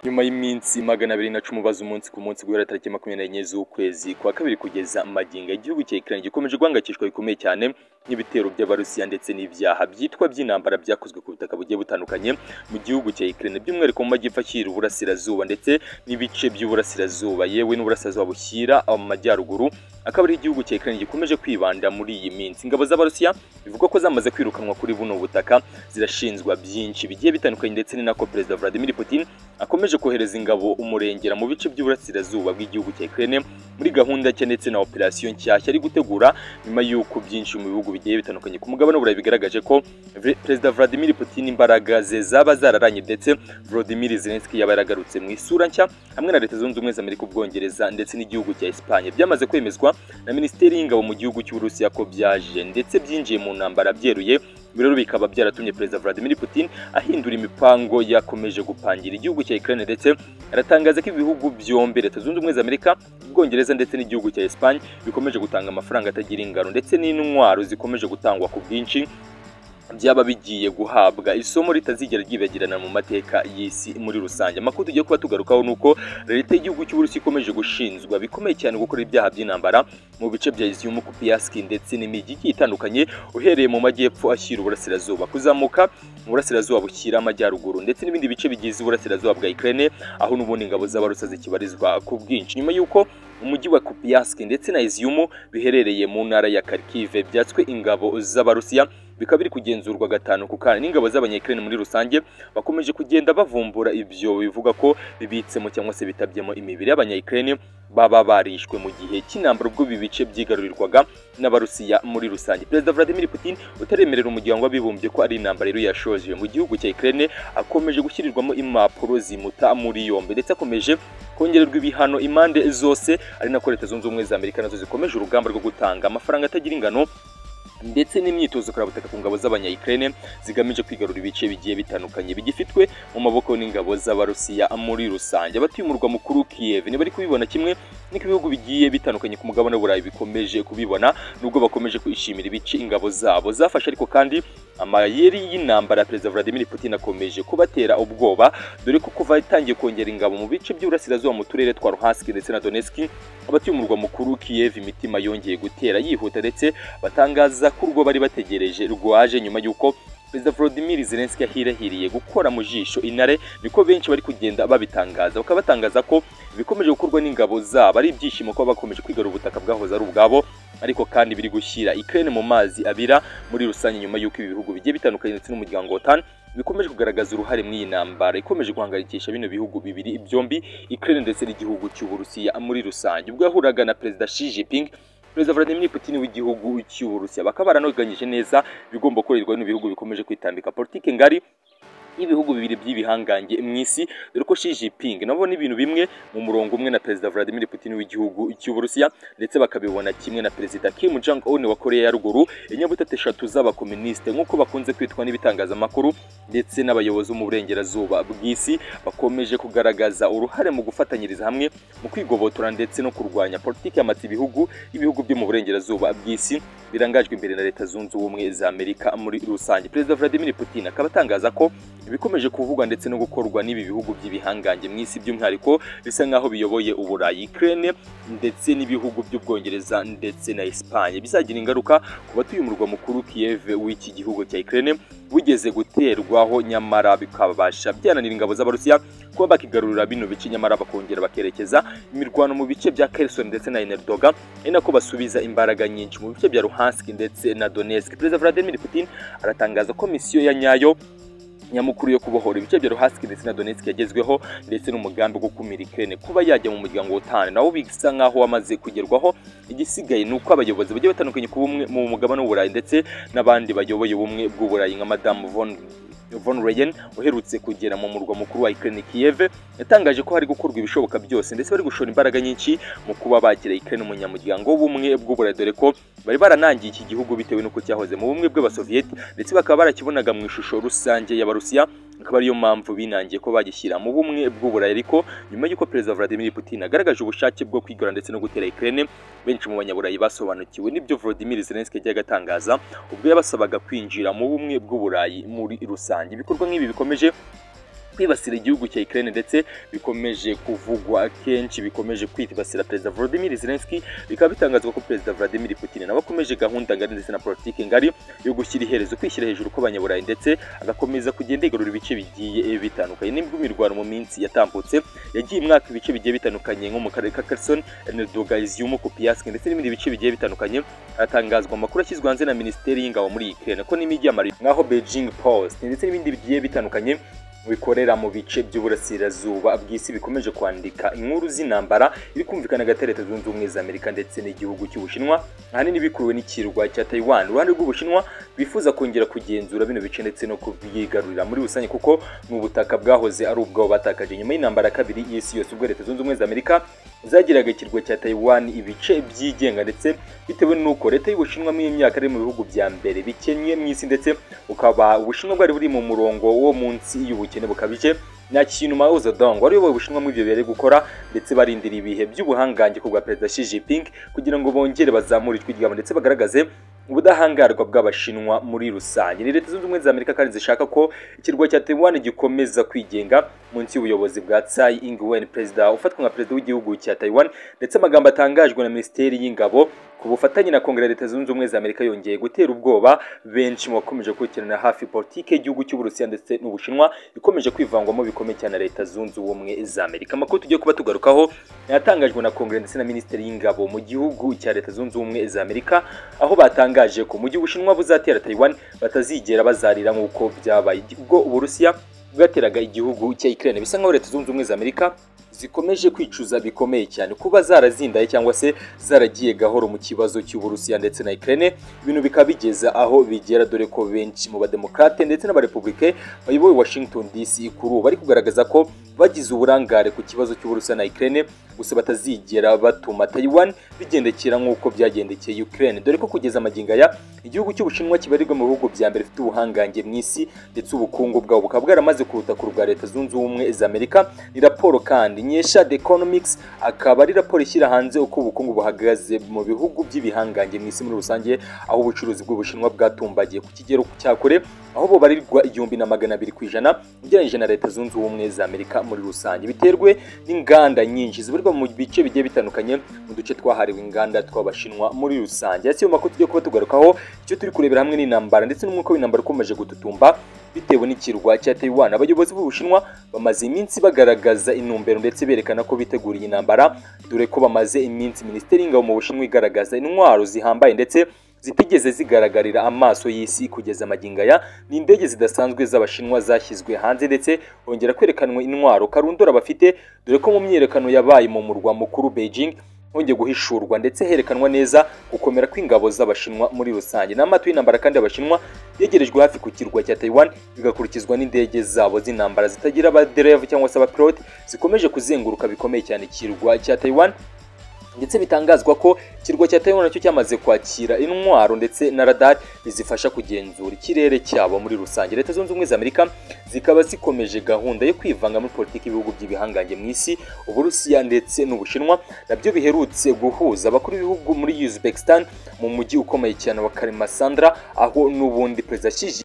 nyuma y'iminsi magana abiri na cumi ubaza umunsi ku munsi guhera tariki makumyabiri n'enye z'ukwezi kwa kabiri kugeza magingo igihugu cya Ukraine gikomeje guhangayikishwa bikomeye cyane n'ibitero by'abarusiya ndetse n'ibyaha byitwa by'intambara byakozwe ku butaka bugiye butandukanye mu gihugu cya Ukraine by'umwihariko mu majyepfo ashyira uburasirazuba ndetse n'ibice by'uburasirazuba yewe n'uburasirazuba bushyira mu majyaruguru akaba ari igihugu cya Ukraine gikomeje kwibanda muri iyi minsi ingabo z'abarusiya bivugwa ko zamaze kwirukanwa kuri buno butaka zirashinzwa byinshi bigiye bitandukanye ndetse ni nako perezida Vladimir Putin akomeje kohereza ingabo umurengera mu bice by'uburasirazuba bw'igihugu cya Ukraine muri gahunda nshya ndetse na operasiyo nshyashya ari gutegura nyuma y'uko byinshi mu bihugu bigiye bitandukanye ku mugabane w'uburayi bigaragaje ko perezida Vladimir Putin imbaraga ze zaba zararanye ndetse Volodymyr Zelensky yaba yaragarutse mu isura nshya hamwe na leta zunze ubumwe za Amerika ubwongereza ndetse n'igihugu cya Espagne byamaze kwemezwa na minisiteri y'ingabo mu gihugu cy'uburusiya ko byaje ndetse byinjiye mu ntambara byeruye rero bikaba byaratumye perezida Vladimir Putin ahindura imipango yakomeje gupangira igihugu cya Ukraine ndetse aratangaza ko ibihugu byombi leta zunze ubumwe za Amerika ubwongereza ndetse n'igihugu cya Espagne bikomeje gutanga amafaranga atagira ingano ndetse n'intwaro zikomeje gutangwa ku bwinshi byaba bigiye guhabwa isomo ritazigera ryibagirana mu mateka y'isi muri rusange amakuru tugiye kuba tugarukaho ni uko leta y'igihugu cy'uburusiya ikomeje gushinzwa bikomeye cyane gukora ibyaha by'intambara mu bice bya izium kupiaski ndetse n'imijyi igiye itandukanye uhereye mu majyepfo ashyira uburasirazuba kuzamuka uburasirazuba bushyira amajyaruguru ndetse n'ibindi bice bigize uburasirazuba bwa Ukraine aho n'ubundi ingabo z'abarusa zikibarizwa ku bwinshi nyuma y'uko umujyi wa kupiaski ndetse na izium biherereye mu ntara ya Kharkiv byatswe ingabo z'abarusiya bikaba biri kugenzurwa gatanu ku kana n'ingabo z'abanyekirene muri rusange bakomeje kugenda bavumbura ibyo bivuga ko bibitsemo cyangwa se bitabyemo imibiri y'abanyekirene baba barishwe mu gihe cy'intambara ubwo ibi bice byigarurirwaga n'abarusiya muri rusange perezida Vladimir Putin utaremerera umuryango w'abibumbye ko ari intambara yari yashoje mu gihugu cya Ukraine akomeje gushyirirwamo impapuro zimuta muri yombi ndetse akomeje kongererwa ibihano impande zose ari nako leta zunze ubumwe za Amerika nazo zikomeje urugamba rwo gutanga amafaranga atagira ingano ndetse n'imyitozo karabutaka ku ngabo z'abanyayikirene zigamije kwigarura ibice bigiye bitandukanye bigifitwe mu maboko n'ingabo z'abarusiya muri rusange abatuye umurwa mukuru Kiev ntibari kubibona kimwe niko ibihugu bigiye bitandukanye ku mugabane w'uburayi bikomeje kubibona nubwo bakomeje kwishimira ibice ingabo zabo zafashe ariko kandi amayeri y'intambara ya perezida Vladimir Putin akomeje kubatera ubwoba dore ko kuva itangiye kongera ingabo mu bice by'uburasirazuba mu turere twa Luhansk ndetse na Donetsk abatuye umurwa mukuru Kiev imitima yongeye gutera yihuta ndetse batangaza ko urwo bari bategereje rwaje nyuma y'uko perezida Volodymyr Zelensky yahirahiriye gukora mu jisho intare niko benshi bari kugenda babitangaza bakaba batangaza ko ibikomeje gukorwa n'ingabo zabo ari ibyishimo kuba bakomeje kwigarura ubutaka bwahoze ari ubwabo ariko kandi biri gushyira Ukraine mu mazi abira muri rusange nyuma y'uko ibi bihugu bigiye bitandukanye ndetse n'umuryango wa OTAN bikomeje kugaragaza uruhare mu iyi ntambara ikomeje guhangayikisha bino bihugu bibiri byombi Ukraine ndetse n'igihugu cy'Uburusiya muri rusange ubwo yahuraga na perezida Xi Jinping perezida Vladimir Putin w'igihugu cy'Uburusiya bakaba baranoganyije neza bigomba gukorerwa bino bihugu bikomeje kwitambika politike ngari y'ibihugu bibiri by'ibihangange mu isi dore ko Xi Jinping nabo ni ibintu bimwe mu murongo umwe na perezida Vladimir Putin w'igihugu cy'Uburusiya ndetse bakabibona kimwe na perezida Kim Jong Un wa Korea ya ruguru inyabutatu eshatu z'abakoministe nk'uko bakunze kwitwa n'ibitangazamakuru ndetse n'abayobozi mu burengerazuba bw'isi bakomeje kugaragaza uruhare mu gufatanyiriza hamwe mu kwigobotora ndetse no kurwanya politiki yamatse ibihugu ibihugu byo mu burengerazuba bw'isi birangajwe imbere na leta zunze ubumwe za Amerika muri rusange perezida Vladimir Putin akaba atangaza ko ibikomeje kuvugwa ndetse no gukorwa n'ibi bihugu by'ibihangange mu isi by'umwihariko bisa nk'aho biyoboye uburayi Ukraine ndetse n'ibihugu by'ubwongereza ndetse na Espagne bizagira ingaruka ku batuye umurwa mukuru Kiev w'iki gihugu cya Ukraine bugeze guterwaho nyamara bikabasha byananira ingabo z'abarusiya kuba bakigarurira bino bice nyamara bakongera bakerekeza imirwano mu bice bya Kherson ndetse na Enerdoga ari nako basubiza imbaraga nyinshi mu bice bya Luhansk ndetse na Donetsk perezida Vladimir Putin aratangaza ko misiyo ya nyayo nyamukuru yo kubohora ibice bya Luhansk ndetse na Donetsk yagezweho ndetse n'umugambi wo gukumira Ukraine kuba yajya mu muryango wa OTAN nawo bisa nkaho wamaze kugerwaho igisigaye ni uko abayobozi bagiye batandukanye ku bumwe mu mugabane w'uburayi ndetse n'abandi bayoboye ubumwe bw'uburayi nka Madame von Von Leyen uherutse kugera mu murwa mukuru wa Ukraine Kiev yatangaje ko hari gukorwa ibishoboka byose ndetse bari gushora imbaraga nyinshi mu kuba bagira Ukraine umunyamuryango w'ubumwe bw'uburayi dore ko bari baranangiye iki gihugu bitewe n'uko cyahoze mu bumwe bw'abasoviyeti ndetse bakaba barakibonaga mu ishusho rusange y'abarusiya akaba ariyo mpamvu binangiye ko bagishyira mu bumwe bw'uburayi ariko nyuma y'uko perezida Vladimir Putin agaragaje ubushake bwo kwigora ndetse no gutera Ukraine benshi mu banyaburayi basobanukiwe n'ibyo Volodymyr Zelensky yajyaga atangaza ubwo yabasabaga kwinjira mu bumwe bw'uburayi muri rusange ibikorwa nk'ibi bikomeje kwibasira igihugu cya Ukraine ndetse bikomeje kuvugwa kenshi bikomeje kwibasira perezida Volodymyr Zelensky bikaba bitangazwa ko perezida Vladimir Putin nawe akomeje gahunda ngari ndetse na politiki ngari yo gushyira iherezo kwishyira hejuru kw'abanyaburayi ndetse agakomeza kugenda yigarura ibice bigiye bitandukanye n'ubwo imirwano mu minsi yatambutse yagiye imwaka ibice bigiye bitandukanye nko mu karere ka Kherson Enerdogazium Kupiansk ndetse n'ibindi bice bigiye bitandukanye hatangazwa amakuru ashyizwe hanze na Minisiteri y'Ingabo muri Ukraine ko n'imijyi ya Mariupol nkaho Beijing Post ndetse n'ibindi bigiye bitandukanye bikorera mu bice by'uburasirazuba bw'isi bikomeje kwandika inkuru z'intambara iri kumvikana hagati ya leta zunze ubumwe za amerika ndetse n'igihugu cy'ubushinwa ahanini bikuruwe n'ikirwa cya taiwan uruhande rw'ubushinwa bifuza kongera kugenzura bino bice ndetse no kubyigarurira muri rusange kuko ni ubutaka bwahoze ari ubwabo batakaje nyuma y'intambara kabiri y'isi yose ubwo leta zunze ubumwe za amerika zagiraga ikirwa cya taiwan ibice byigenga ndetse bitewe n'uko leta y'ubushinwa muri iyi myaka ari mu bihugu bya mbere bikennye mu isi ndetse ukaba ubushinwa bwari buri mu murongo wo munsi y'ubukene bukabije nta kintu Mao Zedong wari uyoboye ubushinwa muri ibyo bihe gukora ndetse barindira ibihe by'ubuhangange ku bwa perezida Xi Jinping kugira ngo bongere bazamure ijwi ryabo ndetse bagaragaze ubudahangarwa bw'abashinwa muri rusange ni leta zunze ubumwe za amerika kandi zishaka ko ikirwa cya taiwan gikomeza kwigenga munsi y'ubuyobozi bwa tsai ingwen perezida ufatwa nka perezida w'igihugu cya taiwan ndetse amagambo atangajwe na minisiteri y'ingabo ku bufatanye na kongere ya leta zunze ubumwe za amerika yongeye gutera ubwoba benshi mu bakomeje gukurikirana hafi politiki y'igihugu cy'uburusiya ndetse n'ubushinwa ikomeje kwivangwamo bikomeye cyane leta zunze ubumwe za amerika amakuru tugiye kuba tugarukaho yatangajwe na kongere ndetse na minisiteri y'ingabo mu gihugu cya leta zunze ubumwe za amerika aho batanga yatangaje ko mu gihe ubushinwa buzatera taiwan batazigera bazarira nk'uko byabaye ubwo uburusiya bwateraga igihugu cya ukraine bisa nk'aho leta zunze ubumwe za amerika zikomeje kwicuza bikomeye cyane kuba zarazindaye cyangwa se zaragiye gahoro mu kibazo cy'uburusiya ndetse na Ukraine ibintu bikaba bigeza aho bigera dore ko benshi mu bademokrate ndetse n'abarepublike bayoboye Washington DC kuri ubu bari kugaragaza ko bagize uburangare ku kibazo cy'uburusiya na Ukraine gusa batazigera batuma Taiwan bigendekera nk'uko byagendekeye Ukraine dore ko kugeza amagingo aya igihugu cy'ubushinwa kibarirwa mu bihugu bya mbere bifite ubuhangange mu isi ndetse ubukungu bwabo bukaba bwaramaze kuruta ku bwa leta zunze ubumwe za Amerika ni raporo kandi nyesha The Economics akaba ari raporo ishyira hanze uko ubukungu buhagaze mu bihugu by'ibihangange mu isi muri rusange aho ubucuruzi bw'ubushinwa bwatumbagiye ku kigero cya kure aho bubarirwa igihumbi na magana abiri ku ijana ugereranyije na leta zunze ubumwe za Amerika muri rusange biterwe n'inganda nyinshi zibarirwa mu bice bigiye bitandukanye mu duce twahariwe inganda tw'abashinwa muri rusange ese makuru tugiye kuba tugarukaho icyo turi kurebera hamwe n'intambara ndetse n'umwuka w'intambara ukomeje gututumba bitewe n'ikirwa cya Taiwan abayobozi b'ubushinwa bamaze iminsi bagaragaza intumbero ndetse berekana ko biteguriye intambara dore ko bamaze iminsi minisiteri y'ingabo mu bushinwa igaragaza intwaro zihambaye ndetse zitigeze zigaragarira amaso y'isi kugeza amagingo aya ni indege zidasanzwe z'abashinwa zashyizwe hanze ndetse hongera kwerekanwa intwaro karundura bafite dore ko mu myiyerekano yabaye mu murwa mukuru Beijing hongeye guhishurwa ndetse herekanwa neza gukomera kw'ingabo z'abashinwa muri rusange n'amato y'intambara kandi abashinwa yegerejwe hafi ku kirwa cya Taiwan bigakurikizwa n'indege zabo z'intambara zitagira abadereva cyangwa se abapilote zikomeje kuzenguruka bikomeye cyane ikirwa cya Taiwan ndetse bitangazwa ko ikirwa cya Taiwan nacyo cyamaze kwakira intwaro ndetse na radar bizifasha kugenzura ikirere cyabo muri rusange leta zunze ubumwe za Amerika zikaba zikomeje gahunda yo kwivanga muri politiki y'ibihugu by'ibihangange mu isi uburusiya ndetse n'ubushinwa nabyo biherutse guhuza abakuru b'ibihugu muri Uzbekistan mu mujyi ukomeye cyane wa Kalimasandra aho n'ubundi perezida Xi